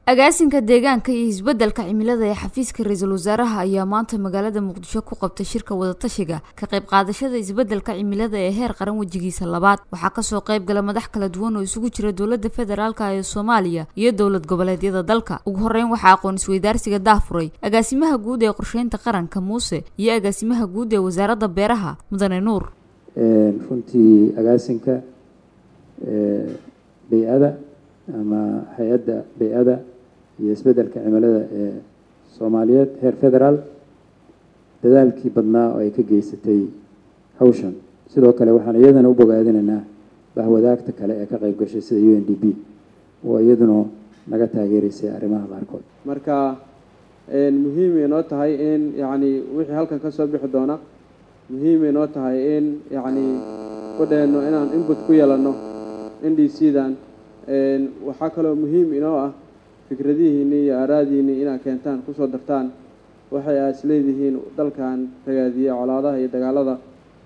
agaasinka deegaanka iyo isbeddelka cimilada ee xafiiska ra-iisul wasaaraha ayaa maanta magaalada muqdisho ku qabtay shirka wadatashiga ka qayb qaadashada isbeddelka cimilada ee heer qaran wejigiisa labaad waxaa kasoo qayb gala madax kala duwan oo isugu jira dowladda federaalka ee soomaaliya iyo dowlad goboleedyada dalka ugu horeyn waxaa aqoon isweydaarsiga daafuray agaasimaha guud ee qorsheynta qaranka muuse iyo agaasimaha guud ee wasaaradda beeraha mudane nuur runtii agaasinka bay-ada ama hay-adda bay-ada iyo isbeddelka cimilada ee soomaaliyeed heer federaal dadaalkii badnaa oo ay ka geysatay hawshan sidoo kale waxaan iyadana u bogaadinaynaa bahwadaagta kale ee ka qayb gashay sida u n d b oo iyaduna naga taageeraysay arrimaha qaarkood marka muhiimay noo tahay in yacni wixii halkan ka soo bixi doona muhiimay noo tahay in yacni kudheenno inaan input ku yeelanno n d c dan waxaa kaloo muhiim inoo ah fikradihiinni iyo aaraadiinni inaad keentaan kusoo dartaan waxay aad is leedihiin dalkan ragaadiya colaadaha iyo dagaalada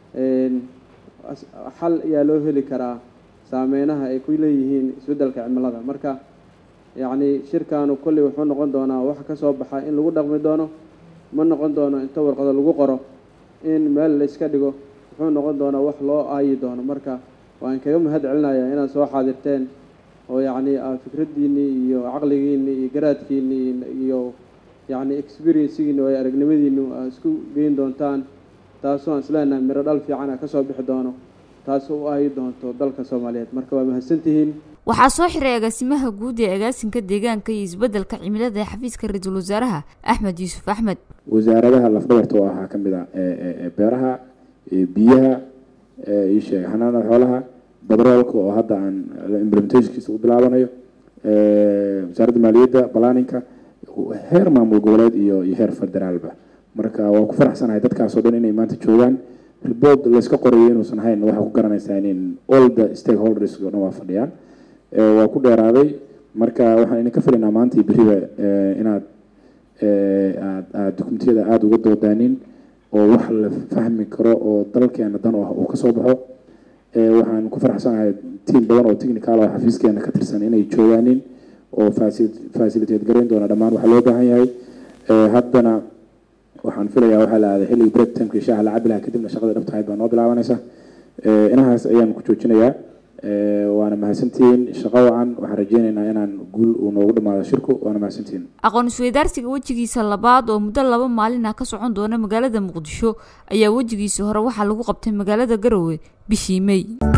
xal ayaa loo heli karaa saameynaha ay ku leeyihiin isbeddelka cimilada marka yacni shirkaanu kolley wuxuu noqon doonaa wax ka soo baxa in lagu dhaqmi doono ma noqon doono inta warqado lagu qoro in meel la iska dhigo wuxuu noqon doonaa wax loo aayi doono marka waan kaga mahad celinayaa inaad soo xaadirteen oo yacni fikraddiinnii iyo caqligiinni iyo garaadkiinni iyo yacni experiencegiinni oo ay aragnimadiinnu aad isku geyn doontaan taasoo aan isleenahay miro dhal fiican a ka soo bixi doono taasoo u ahi doonto dalka soomaaliyeed marka waa mahadsantihiin waxaa soo xiray agaasimaha guud ee agaasinka deegaanka iyo isbeddelka cimilada ee xafiiska ra-iisul wasaaraha axmed yuusuf axmed wasaaradaha lafdhabarta oo ahaa ka mid a beeraha biyaha iyo sheeg xanaanada xoolaha batroolka oo hadda aan implementationkiisa u bilaabanayo wasaaradda maaliyadda balaaninka heer maamul goboleed iyo iyo heer federaalba marka waa ku faraxsanahay dadkaasoo dhan inay maanta joogaan report layska qorayo inuusan ahayn waxaa ku garanaysaa in all the stakeholders oo dhan waa fadhiyaan waa ku dheeraaday marka waxaan idinka filaynaa maanta iyo beriba inaad aad aad dukumentiyada aada uga doodaanin oo wax la fahmi karo oo dalkeena dan ah uu kasoo baxo waxaan ku faraxsanahay tiam badan oo technical oo xafiiskeena ka tirsan inay joogaanin oo facilitate garayn doona dhammaan waxaa loo baahan yahay haddana waxaan filayaa waxaa la aaday xilligii break timekii shaaha la cabi lahaa kadibna shaqada dhabta ahayd baa noo bilaabanaysa inahaas ayaan ku joojinayaa waana mahadsantihiin shaqo wacan waxaan rajeynaynaa inaan guul uu noogu dhamaado shirku waana mahadsantihiin aqoon isweydaarsiga wejigiisa labaad oo muddo laba maalin ah ka socon doona magaalada muqdisho ayaa wejigiisa hore waxaa lagu qabtay magaalada garowe bishii mey